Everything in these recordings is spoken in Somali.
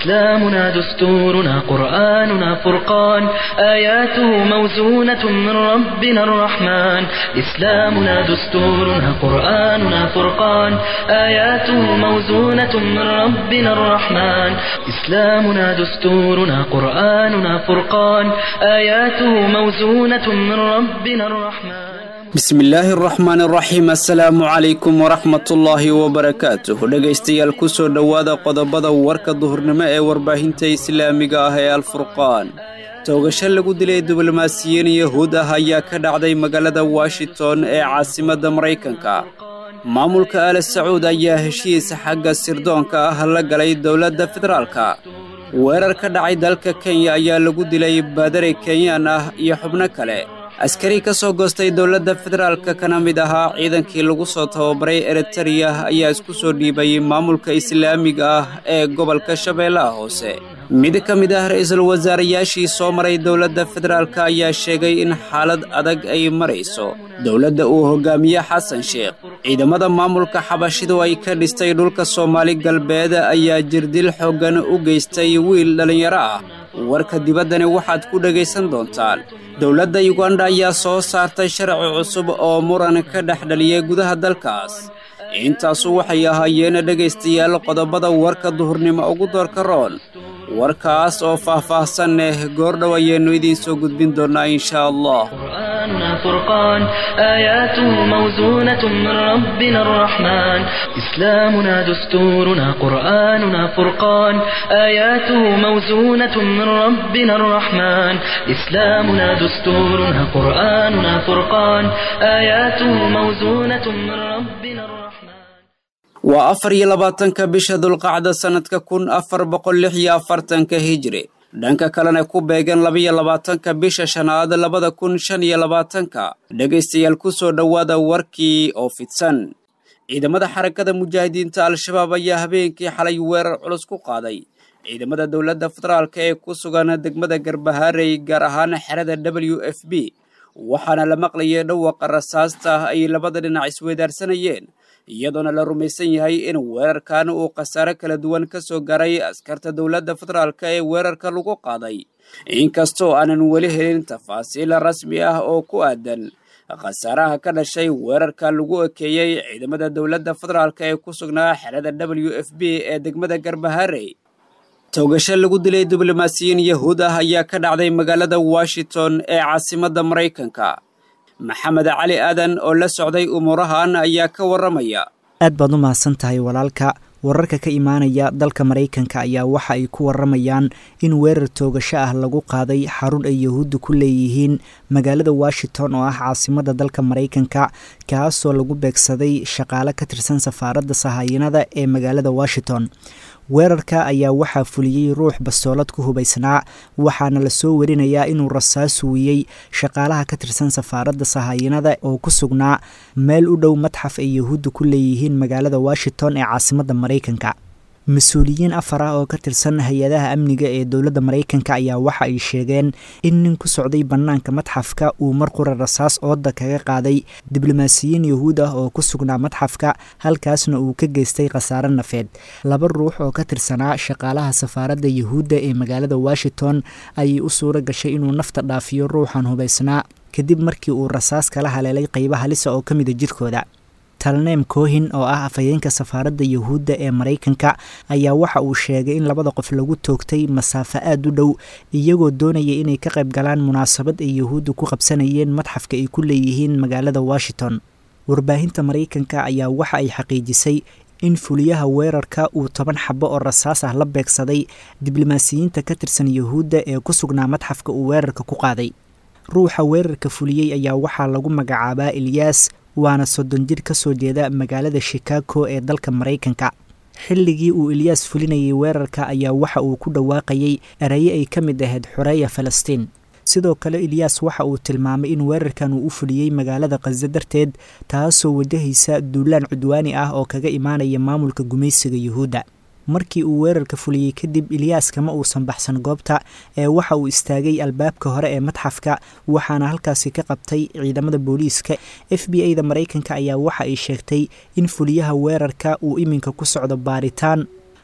إسلامنا دستورنا قرآننا فرقان آياته موزونة من ربنا الرحمن إسلامنا دستورنا قرآننا فرقان آياته موزونة من ربنا الرحمن إسلامنا دستورنا قرآننا فرقان آياته موزونة من ربنا الرحمن bismillaahi araxmaan araxiim assalaamu calaykum waraxmatullaahi wabarakaatuh dhegaystayaal kusoo dhowaada qodobada warka duhurnimo ee warbaahinta islaamiga ah ee alfurqaan toogasho lagu dilay diblomaasiyiin yahuud ah ayaa ka dhacday magaalada washington ee caasimadda maraykanka maamulka al sacuud ayaa heshiis xagga sirdoonka ah la galay dowladda federaalka weerar ka dhacay dalka kenya ayaa lagu dilay baadari kenyaan ah iyo xubno kale askari ka soo goostay dowladda federaalka kana mid ahaa ciidankii lagu soo tababaray eritereya ayaa isku soo dhiibay maamulka islaamiga ah ee gobolka shabeellaha hoose mid ka mid ah ra-iisul wasaarayaashii soo maray dowladda federaalk ayaa sheegay in xaalad adag ay marayso dowladda uu hogaamiye xasan sheekh ciidamada maamulka xabashidu ay ka dhistay dhulka soomaali galbeed ayaa jirdil xooggan u geystay wiil dhallinyaro ah warka dibaddani waxaad ku dhegaysan doontaan dowladda yuganda ayaa soo saartay sharci cusub oo muran ka dhex dhaliyay gudaha dalkaas intaasu waxay ahaayeen dhegaystayaal qodobada warka duhurnimo ugu doorka roon warkaas oo faah-faahsan eh goordhow ayaynu idiin soo gudbin doonnaa inshaa allah قرآننا فرقان آياته موزونة من ربنا الرحمن إسلامنا دستورنا قرآننا فرقان آياته موزونة من ربنا الرحمن إسلامنا دستورنا قرآننا فرقان آياته موزونة من ربنا الرحمن waa afar iyo labaatanka bisha dulqacda sannadka kun afar boqol lix iyo afartanka hijri dhanka kalena ku beegan labaiyo labaatanka bisha shanaad labada kun shan iyo labaatanka dhegaystayaal ku soo dhowaada warkii oo fidsan ciidamada xarakada mujaahidiinta al-shabaab ayaa habeenkii xalay weerar culus ku qaaday ciidamada dowladda federaalk ee ku sugan degmada garbahaarey gaar ahaan xerada w f b waxaana la maqlayay dhawaqa rasaasta ay labada dhinac isweydaarsanayeen iyadoona la rumaysan yahay in weerarkan uu khasaare kala duwan ka soo garay askarta dowladda federaalk ee weerarka lagu qaaday inkastoo aanan weli helin tafaasiil rasmi ah oo ku aadan khasaaraha ka dhashay weerarka lagu ekeeyey ciidamada dowladda federaalk ee ku sugnaa xerada w f b ee degmada garbaharey toogasho lagu dilay diblomaasiyiin yahuud ah ayaa ka dhacday magaalada washington ee caasimadda maraykanka maxamed cali aadan oo la socday umuurahan ayaa ka warramaya aad baad u mahadsan tahay walaalka wararka ka imaanaya dalka maraykanka ayaa waxa ay ku waramayaan in weerar toogasho ah lagu qaaday xarun ay yahuudda ku leeyihiin magaalada washington oo ah caasimadda dalka maraykanka kaasoo lagu beegsaday shaqaale ka tirsan safaaradda sahayanada ee magaalada washington weerarka ayaa waxaa fuliyey ruux bastoolad ku hubaysnaa waxaana lasoo warinayaa inuu rasaas wiyey shaqaalaha ka tirsan safaaradda sahayanada oo ku sugnaa meel u dhow madxaf ay yahuudda ku leeyihiin magaalada washington ee caasimadda maraykanka mas-uuliyiin afar ah oo ka tirsan hay-adaha amniga ee dowladda maraykanka ayaa waxa ay sheegeen in nin ku socday bannaanka madxafka uu mar qura rasaas ooda kaga qaaday diblomaasiyiin yahuud ah oo ku sugnaa madxafka halkaasna uu ka geystay khasaare nafeed laba ruux oo ka tirsanaa shaqaalaha safaaradda yahuudda ee magaalada washington ayay u suuro gashay inuu nafta dhaafiyo ruuxan hubaysnaa kadib markii uu rasaas kala haleelay qayba halisa oo ka mida jirkooda talneem kohin oo ah afhayeenka safaaradda yahuudda ee maraykanka ayaa waxa uu sheegay in labada qof lagu toogtay masaafo aada u dhow iyagoo doonaya inay ka qayb galaan munaasabad ay yahuudda ku qabsanayeen madxafka ay ku leeyihiin magaalada washington warbaahinta maraykanka ayaa waxa ay xaqiijisay in fuliyaha weerarka uu toban xabo oo rasaas ah la beegsaday diblomaasiyiinta ka tirsan yahuudda ee ku sugnaa madxafka uu weerarka ku qaaday ruuxa weerarka fuliyey ayaa waxaa lagu magacaabaa ilyaas waana soddon jir ka soo jeeda magaalada shikaago ee dalka maraykanka xilligii uu ilyaas fulinayay weerarka ayaa waxa uu ku dhawaaqayay eraye ay ka mid ahayd xoreeya falastiin sidoo kale ilyaas waxa uu tilmaamay in weerarkan uu u fuliyey magaalada khaza darteed taasoo wajahaysa duulaan cudwaani ah oo kaga imaanaya maamulka gumaysiga yuhuudda markii uu weerarka fuliyey kadib ilyaas kama uusan baxsan goobta ee waxa uu istaagay albaabka hore ee madxafka waxaana halkaasi ka qabtay ciidamada booliiska f b a da maraykanka ayaa waxa ay sheegtay in fuliyaha weerarka uu iminka ku socdo baaritaan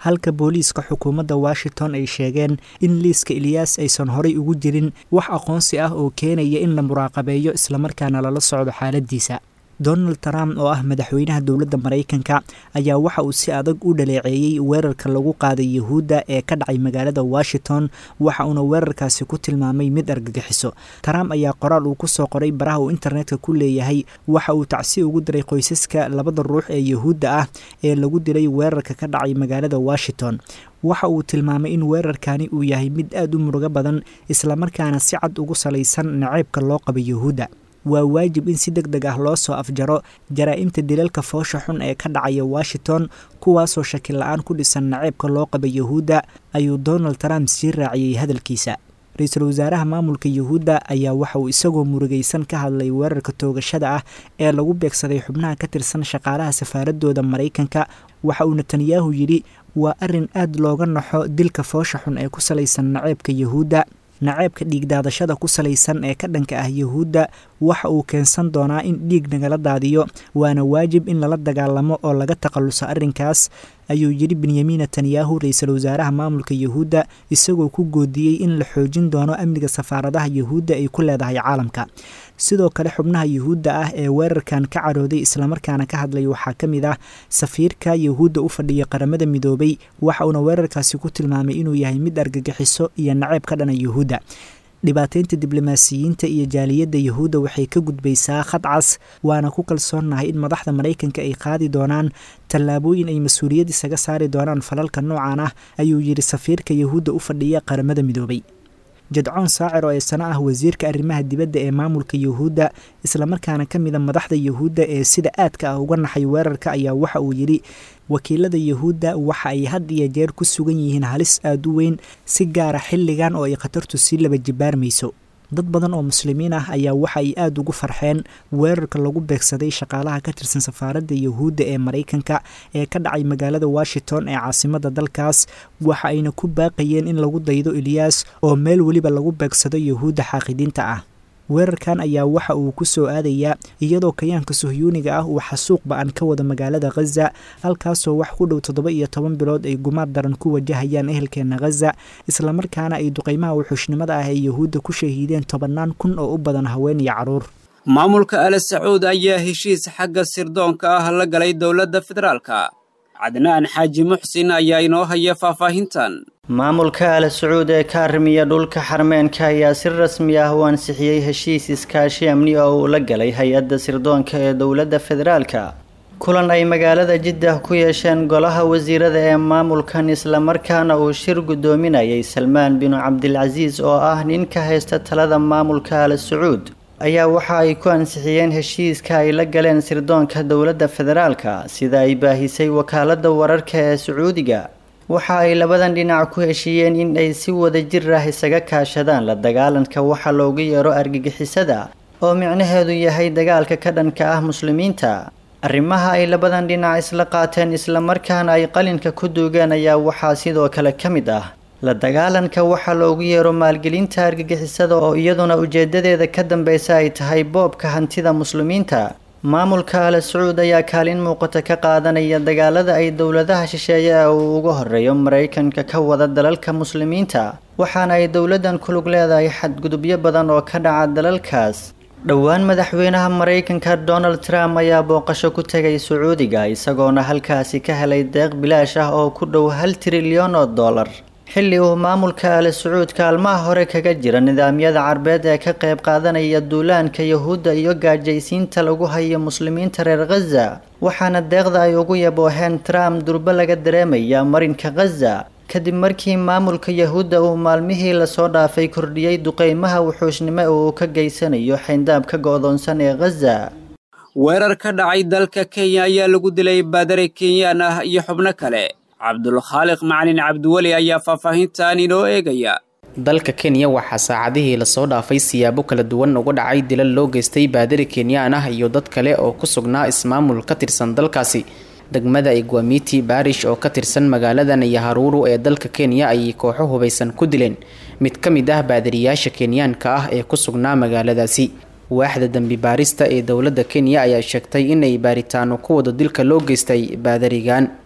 halka booliiska xukuumadda washington ay sheegeen in liiska eliyaas aysan horay ugu jirin wax aqoonsi ah oo keenaya in la muraaqabeeyo islamarkaana lala socdo xaaladiisa donald trump oo ah madaxweynaha dowladda maraykanka ayaa waxa uu si adag u dhaleeceeyey weerarka lagu qaaday yuhuudda ee ka dhacay magaalada washington waxa uuna weerarkaasi ku tilmaamay mid argagixiso trump ayaa qoraal uu kusoo qoray baraha uu internetka ku leeyahay waxa uu tacsi ugu diray qoysaska labada ruux ee yuhuudda ah ee lagu dilay weerarka ka dhacay magaalada washington waxa uu tilmaamay in weerarkani uu yahay mid aada u murugo badan islamarkaana si cad ugu salaysan naceybka loo qaba yuhuudda waa waajib in si deg deg ah loo soo afjaro jaraa-imta dilalka foosha xun ee ka dhacaya washington kuwaasoo shaki la-aan ku dhisan naceebka loo qaba yuhuudda ayuu donald trump sii raaciyey hadalkiisa ra-iisul wasaaraha maamulka yuhuudda ayaa waxa uu isagoo murugaysan ka hadlay weerarka toogashada ah ee lagu beegsaday xubnaha ka tirsan shaqaalaha safaaradooda maraykanka waxa uu netanyahu yidhi waa arrin aad looga naxo dilka foosha xun ee ku salaysan naceebka yuhuudda naceebka dhiigdaadashada ku salaysan ee ka dhanka ah yuhuudda waxa uu keensan doonaa in dhiig nagala daadiyo waana waajib in lala dagaalamo oo laga takhalluso arrinkaas ayuu yidhi benyamin netanyahu ra-iisul wasaaraha maamulka yuhuudda isagoo ku goodiyey in la xoojin doono amniga safaaradaha yuhuudda ay ku leedahay caalamka sidoo kale xubnaha yuhuudda ah ee weerarkan ka carooday islamarkaana ka hadlay waxaa ka mid ah safiirka yuhuudda u fadhiya qaramada midoobay waxa uuna weerarkaasi ku tilmaamay inuu yahay mid argagixiso iyo naceeb ka dhana yuhuudda dhibaateynta diblomaasiyiinta iyo jaaliyadda yuhuudda waxay ka gudbaysaa khadcas waana ku kalsoonnahay in madaxda maraykanka ay qaadi doonaan tallaabooyin ay mas-uuliyad isaga saari doonaan falalka noocan ah ayuu yidhi safiirka yuhuudda u fadhiya qaramada midoobay jadcoon saacir oo ee sano ah wasiirka arrimaha dibadda ee maamulka yuhuudda islamarkaana ka mida madaxda yuhuudda ee sida aadka ah uga naxay weerarka ayaa waxa uu yidhi wakiilada yuhuudda waxa ay had iyo jeer ku sugan yihiin halis aada u weyn si gaara xilligan oo ay khatartu sii laba jibaarmayso dad badan oo muslimiin ah ayaa waxa ay aada ugu farxeen weerarka lagu beegsaday shaqaalaha ka tirsan safaaradda yuhuudda ee maraykanka ee ka dhacay magaalada washington ee caasimadda dalkaas waxa ayna ku baaqayeen in lagu daydo eliyaas oo meel weliba lagu beegsado yuhuudda xaaqidiinta ah weerarkan ayaa waxa uu ku soo aadayaa iyadoo kayaanka suhyuuniga ah uu xasuuq ba-an ka wada magaalada khaza halkaasoo wax ku dhow toddoba iyo toban bilood ay gumaad daran ku wajahayaan ehelkeena khaza islamarkaana ay duqeymaha wuxuushnimada ah ee yuhuudda ku shahiideen tobannaan kun oo u badan haween iyo carruur maamulka ale sacuud ayaa heshiis xagga sirdoonka ah la galay dowladda federaalka cadnaan xaaji muxsin ayaa inoo haya faahfaahintan maamulka al sacuud ee ka arrimiya dhulka xarmeenka ayaa si rasmi ah u ansixiyey heshiis iskaashi amni oo uu la galay hay-adda sirdoonka ee dowladda federaalka kulan ay magaalada jiddah ku yeesheen golaha wasiirada ee maamulkan islamarkaana uu shir guddoominayay salmaan binu cabdilcasiis oo ah nin ka haysta talada maamulka al sacuud ayaa waxa ay ku ansixiyeen heshiiska ay la galeen sirdoonka dowladda federaalka sida ay baahisay wakaaladda wararka ee sacuudiga waxa ay labadan dhinac ku heshiiyeen in ay si wada jir ah isaga kaashadaan la dagaalanka waxa loogu yeero argagixisada oo micnaheedu yahay dagaalka ka dhanka ah muslimiinta arrimaha ay labadan dhinac isla qaateen islamarkaana ay qalinka ku duugeen ayaa waxaa sidoo kale ka mid ah la dagaalanka waxa loogu yeero maalgelinta argagixisada oo iyaduna ujeedadeeda ka dambeysa ay tahay boobka hantida muslimiinta maamulka al sacuud ayaa kaalin muuqata ka qaadanaya dagaalada ay dowladaha shisheeye ee uu uga horeeyo maraykanka ka wada dalalka muslimiinta waxaana ay dowladdan ku lug leedahay xadgudubyo badan oo ka dhaca dalalkaas dhowaan madaxweynaha maraykanka donald trump ayaa booqasho ku tegay sacuudiga isagoona halkaasi ka helay deeq bilaash ah oo ku dhow hal trilyan oo dollar xilli uu maamulka al sacuud kaalmaha hore kaga jira nidaamyada carbeed ee ka qayb qaadanaya duulaanka yahuudda iyo gaajaysiinta lagu hayo muslimiinta reer khaza waxaana deeqda ay ugu yabooheen trump durbo laga dareemaya marinka khaza kadib markii maamulka yahuudda uu maalmihii lasoo dhaafay kordhiyey duqeymaha wuxuushnimo uu ka geysanayo xayndaabka go-doonsan ee khaza weerar ka dhacay dalka kenya ayaa lagu dilay baadare kenyaan ah iyo xubno kale cabdulkhaaliq macalin cabdiweli ayaa faahfaahintan inoo eegaya dalka kenya waxaa saacadihii lasoo dhaafay siyaabo kala duwan uga dhacay dilal loo geystay baadari kenyaan ah iyo dad kale oo ku sugnaa ismaamul ka tirsan dalkaasi degmada igwamiti baarish oo ka tirsan magaalada nayaharuuru ee dalka kenya ayay kooxo hubaysan ku dileen mid ka mid ah baadariyaasha kenyaanka ah ee ku sugnaa magaaladaasi waaxda dembi baarista ee dowladda kenya ayaa sheegtay inay baaritaano ku wada dilka loo geystay baadarigan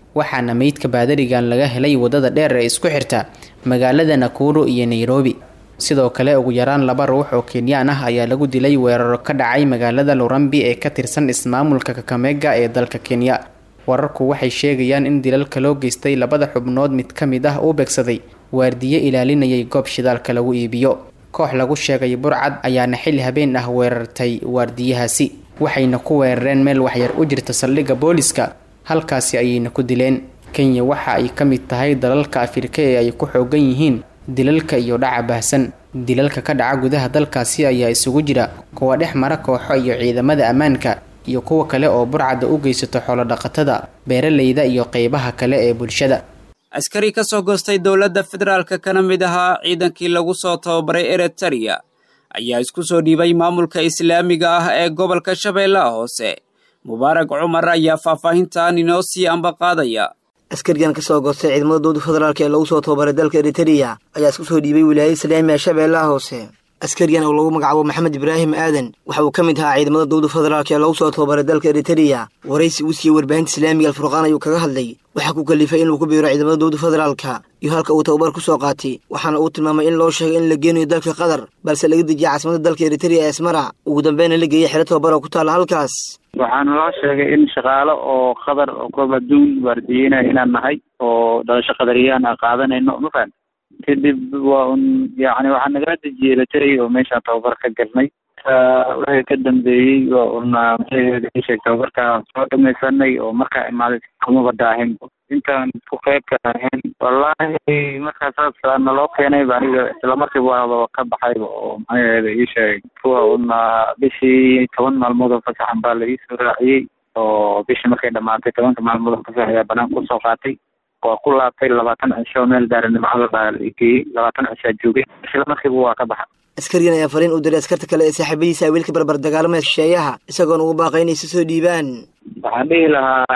waxaana meydka baadarigan laga helay wadada dheer ee isku xirta magaalada nakuro iyo nairobi sidoo kale ugu yaraan laba ruux oo kenyaan ah ayaa lagu dilay weeraro ka dhacay magaalada lurambi ee ka tirsan ismaamulka kakamega ee dalka kenya wararku waxay sheegayaan in dilalka loo geystay labada xubnood mid ka mid ah uu begsaday waardiye ilaalinayay goob shidaalka lagu iibiyo koox lagu sheegay burcad ayaana xilli habeen ah weerartay waardiyahaasi waxayna ku weerareen meel waxyar u jirta saldhigga booliska halkaasi ayayna ku dileen kenya waxa ay ka mid tahay dalalka afrika ee ay ku xoogan yihiin dilalka iyo dhaca baahsan dilalka ka dhaca gudaha dalkaasi ayaa isugu jira kuwa dhex mara kooxo iyo ciidamada ammaanka iyo kuwa kale oo burcadda u geysato xoolodhaqatada beeralayda iyo qeybaha kale ee bulshada askari ka soo goostay dowladda federaalka kana mid ahaa ciidankii lagu soo tababaray eritereya ayaa isku soo dhiibay maamulka islaamiga ah ee gobolka shabeellaha hoose mubaarag cumar ayaa faahfaahintan inoo sii ambaqaadaya askarigan ka soo goostay ciidamada dowladda federaalk ee lagu soo tababaray dalka eritereya ayaa isku soo dhiibay wilaayada islaamiga shabeellaha hoose askarigan oo lagu magacaabo maxamed ibraahim aadan waxa uu ka mid ahaa ciidamada dowladda federaalk ee lagu soo tababaray dalka eritereya waraysi uu siiyey warbaahinta islaamiga alfurqaan ayuu kaga hadlay waxaa ku kalifay inuu ku biiro ciidamada dowladda federaalka iyo halka uu tababar ku soo qaatay waxaana uu tilmaamay in loo sheegay in la geenayo dalka qatar balse laga dejiyay caasimada dalka eritereya ee asmara ugu dambeyna la geeyay xero tababar oo ku taalla halkaas waxaana loo sheegay in shaqaalo oo qadar oo koob adduun waardiyeynaya inaan nahay oo dhalasho qadariyaan aan qaadanayno mafaham kadib waa un yani waxaa nagala dejiyey lateray oo meeshaan tababar ka galnay wixii ka dambeeyey waa un sheeg tababarkaa soo dhamaysanay oo markaa imaaday kumaba daahin intaan ku qeybka ahayn wallaahi markaa saas naloo keenay ba aniga islamarkiiba waaba ka baxayba oo maxaheeda ii sheegay kuwa una bishii toban maalmood oo fasaxan baa la iisoo raaciyey oo bishii markay dhamaatay tobanka maalmood oo fasax ayaa banaan kusoo qaatay waa ku laabtay labaatan cisho meel daaranimcada baa la geeyey labaatan cishaa joogay isla markiiba waa ka baxa askarigan ayaa fariin u diray askarta kale ee saaxiibadiisa awiilka barbar dagaalamaya shisheeyaha isagoona ugu baaqay inay si soo dhiibaan waxaan dhihi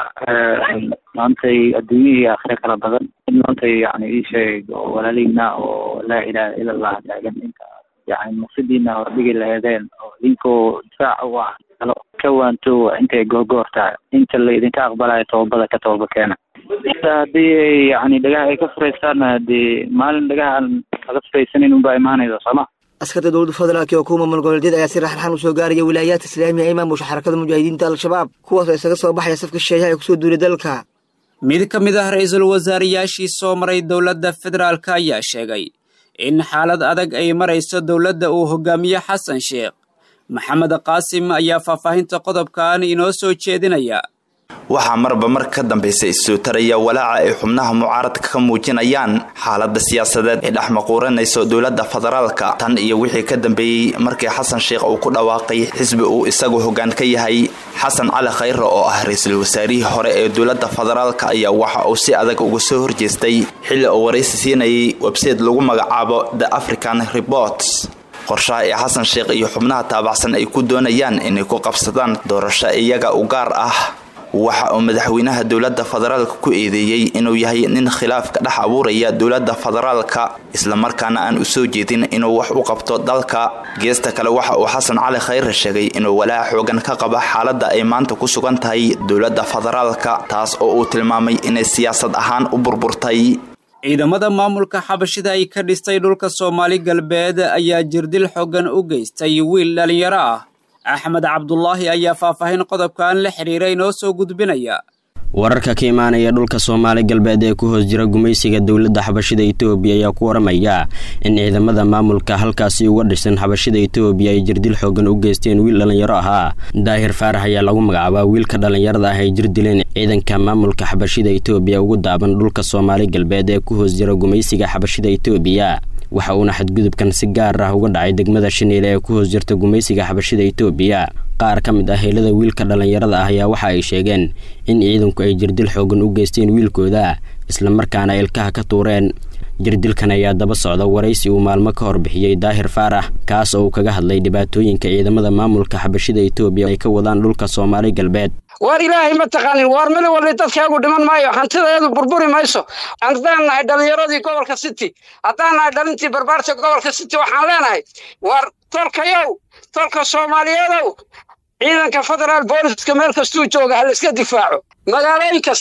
lahaa maantay adduunya iyo aakhire kala badan in maantay yani ii sheeg oo walaalihina oo laa ilaaha ila allah taagan inta yani maqsidiina hordhigi laheedeen oo idinkoo difaaca u ah kalo ka waanto intay googoor tahay inta la idinka aqbalayo toobada ka tooba keena haddii ay yani dhagaha ay ka furaystaanna hadii maalin dhagaha aan laga furaysanin unbaa imaanaysa sooma askarta dowladda federaalk oo kuwa maamul goboleedyada ayaa si raxraxan usoo gaaraya wilaayaadka islaamiga ee maamusha xarakada mujaahidiinta al-shabaab kuwaas oo isaga soo baxaya safka shisheeyaha ee kusoo duulay dalka mid ka mid ah ra-iisul wasaarayaashii soo maray dowladda federaalk ayaa sheegay in xaalad adag ay marayso dowladda uu hogaamiye xasan sheekh maxamed qaasim ayaa faahfaahinta qodobkan inoo soo jeedinaya waxaa marba mar ka dambaysa issoo taraya walaaca ay xubnaha mucaaradka ka muujinayaan xaalada siyaasadeed ee dhex maquuranayso dowladda federaalka tan iyo wixii ka dambeeyey markii xasan sheekh uu ku dhawaaqay xisbi uu isagu hoggaan ka yahay xasan cali khayre oo ah ra-iisul wasaarihii hore ee dowladda federaalka ayaa waxa uu si adag uga soo horjeestay xilli uu waraysi siinayay websayte lagu magacaabo the african reports qorshaha ee xasan sheekh iyo xubnaha taabacsan ay ku doonayaan inay ku qabsadaan doorasho iyaga u gaar ah waxa uu madaxweynaha dowladda federaalka ku eedeeyey inuu yahay nin khilaaf ka dhex abuuraya dowladda federaalka islamarkaana aan u soo jeedin inuu wax u qabto dalka geesta kale waxa uu xasan cali khayre sheegay inuu walaaca xoogan ka qaba xaaladda ay maanta ku sugan tahay dowladda federaalka taas oo uu tilmaamay inay siyaasad ahaan u burburtay ciidamada maamulka xabashida ay ka dhistay dhulka soomaali galbeed ayaa jirdil xoogan u geystay wiil dhallinyaro ah axmed cabdulaahi ayaa faahfaahin qodobkan la xiriira inoo soo gudbinaya wararka ka imaanaya dhulka soomaali galbeed ee ku hoos jira gumaysiga dowladda xabashida etoobiya ayaa ku waramaya in ciidamada maamulka halkaasi uga dhisan xabashida etoobiya ay jirdil xoogan u geysteen wiil dhallinyaro ahaa daahir faarax ayaa lagu magacaabaa wiilka dhallinyarada ah ay jir dileen ciidanka maamulka xabashida etoobiya ugu daaban dhulka soomaali galbeed ee ku hoos jira gumaysiga xabashida etoobiya waxa uuna xadgudubkan si gaar ah uga dhacay degmada shaniile ee ku hoos jirta gumaysiga xabashida etoobiya qaar ka mid ah heelada wiilka dhallinyarada ah ayaa waxa ay sheegeen in ciidanku ay jirdil xoogan u geysteen wiilkooda islamarkaana ilkaha ka tuureen jirdilkan ayaa daba socda waraysi uu maalmo ka hor bixiyey daahir faarax kaas oo uu kaga hadlay dhibaatooyinka ciidamada maamulka xabashida etoobiya ay ka wadaan dhulka soomaali galbeed waar ilaahay ma taqaanin waar mid walli dadkaagu dhiman maayo hantidaeedu burburi mayso haddaan nahay dhallinyaradii gobolka city haddaan nahay dhalintii barbaarta gobolka city waxaan leenahay waar tolkayow tolka soomaaliyeedow ciidanka federaal booliska meel kastuu jooga ha la iska difaaco magaalooyin kasti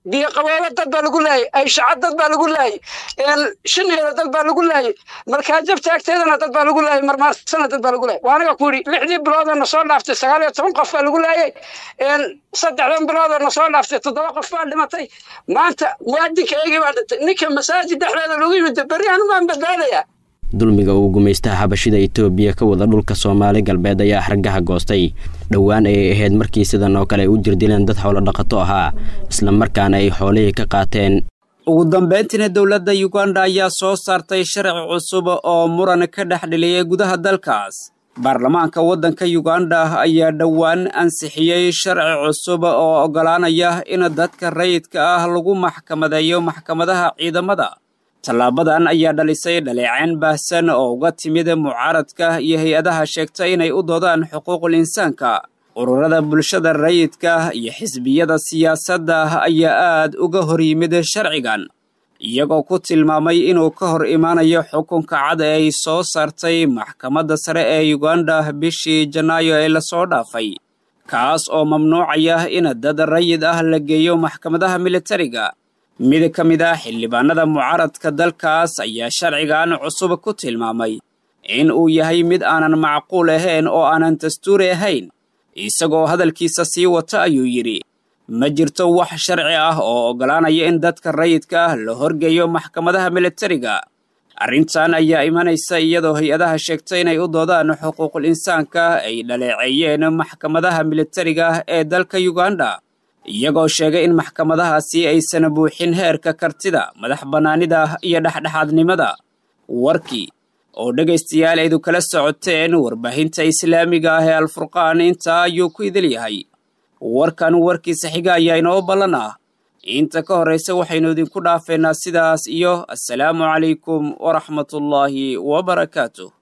biyo qaboobo dad baa lagu laayay ayshaca dad baa lagu laayay shineeda dad baa lagu laayay markaajabta agteedana dad baa lagu laayay marmaarsana dad baa lagu laayay waanaga ku yidhi lixdii biloodoo soo dhaaftay sagaal iyo toban qof baa lagu laayay saddexdan biloodoo soo dhaaftay toddoba qof baa dhimatay maanta muwaadinka eegii baa dhintay ninka masaajid dhexdeeda lagu yimid beri anu baan badbaadayaa dulmiga uu gumaystaha xabashida itoobiya ka wada dhulka soomaali galbeed ayaa xargaha goostay dhowaan ayay ahayd markii sidan oo kale ay u jirdileen dad xoolo dhaqato ahaa isla markaana ay xoolihii ka qaateen ugu dambayntiina dowladda yuganda ayaa soo saartay sharci cusub oo muran ka dhex dheliyay gudaha dalkaas baarlamaanka waddanka yuganda ayaa dhowaan ansixiyey sharci cusub oo oggolaanaya in dadka rayidka ah lagu maxkamadeeyo maxkamadaha ciidamada tallaabadan ayaa dhalisay dhaleecayn baahsan oo uga timid mucaaradka iyo hay-adaha sheegta inay u doodaan xuquuqul insaanka ururada bulshada rayidka iyo xisbiyada siyaasadda ayaa aad uga hor yimid sharcigan iyagoo ku tilmaamay inuu ka hor imaanayo xukunka cad ee ay soo saartay maxkamadda sare ee yuganda bishii janaayo ee lasoo dhaafay kaas oo mamnuucaya in dad rayid ah la geeyo maxkamadaha militariga mid ka mid ah xildhibaanada mucaaradka dalkaas ayaa sharcigan cusub ku tilmaamay in uu yahay mid aanan macquul ahayn oo aanan dastuuri ahayn isagoo hadalkiisa sii wata ayuu yidhi ma jirto wax sharci ah oo oggolaanaya in dadka rayidka ah la horgeeyo maxkamadaha militariga arrintan ayaa imanaysa iyadoo hay-adaha sheegta inay u doodaan xuquuqul insaanka ay dhaleeceeyeen maxkamadaha militariga ee dalka yuganda iyagoo sheegay in maxkamadahaasi aysan buuxin heerka kartida madax bannaanida iyo dhexdhexaadnimada warkii oo dhegaystayaal aydu kala socoteen warbaahinta islaamiga ah ee alfurqaan intaa ayuu ku idil yahay warkan warkiisa xiga ayaa inoo ballan ah inta ka horraysa waxaynu idinku dhaafeynaa sidaas iyo assalaamu calaykum waraxmatullaahi wabarakaatuh